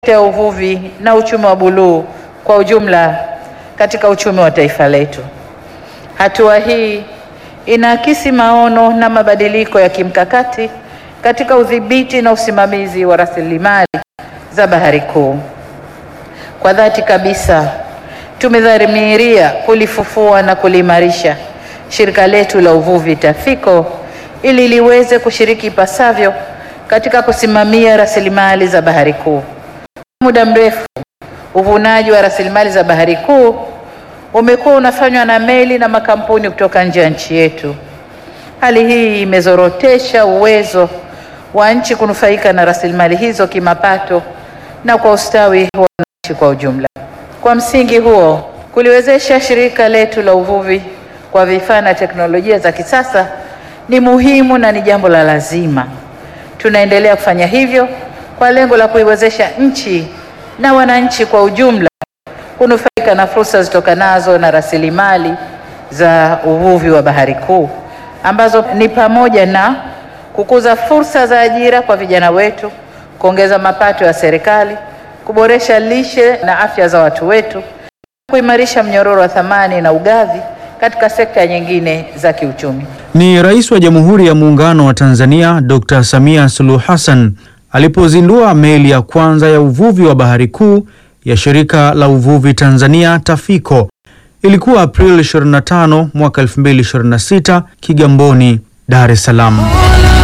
ya uvuvi na uchumi wa buluu kwa ujumla katika uchumi wa taifa letu. Hatua hii inaakisi maono na mabadiliko ya kimkakati katika udhibiti na usimamizi wa rasilimali za Bahari Kuu. Kwa dhati kabisa, tumedhamiria kulifufua na kuliimarisha shirika letu la uvuvi TAFICO ili liweze kushiriki ipasavyo katika kusimamia rasilimali za Bahari Kuu. Muda mrefu uvunaji wa rasilimali za Bahari Kuu umekuwa unafanywa na meli na makampuni kutoka nje ya nchi yetu. Hali hii imezorotesha uwezo wa nchi kunufaika na rasilimali hizo kimapato na kwa ustawi wa wananchi kwa ujumla. Kwa msingi huo, kuliwezesha shirika letu la uvuvi kwa vifaa na teknolojia za kisasa ni muhimu na ni jambo la lazima. Tunaendelea kufanya hivyo kwa lengo la kuiwezesha nchi na wananchi kwa ujumla kunufaika na fursa zitokanazo na rasilimali za uvuvi wa Bahari Kuu ambazo ni pamoja na kukuza fursa za ajira kwa vijana wetu, kuongeza mapato ya serikali, kuboresha lishe na afya za watu wetu, kuimarisha mnyororo wa thamani na ugavi katika sekta nyingine za kiuchumi. Ni Rais wa Jamhuri ya Muungano wa Tanzania Dr. Samia Suluhu Hassan alipozindua meli ya kwanza ya uvuvi wa Bahari Kuu ya Shirika la Uvuvi Tanzania TAFICO. Ilikuwa Aprili 25 mwaka 2026 Kigamboni, Dar es Salaam.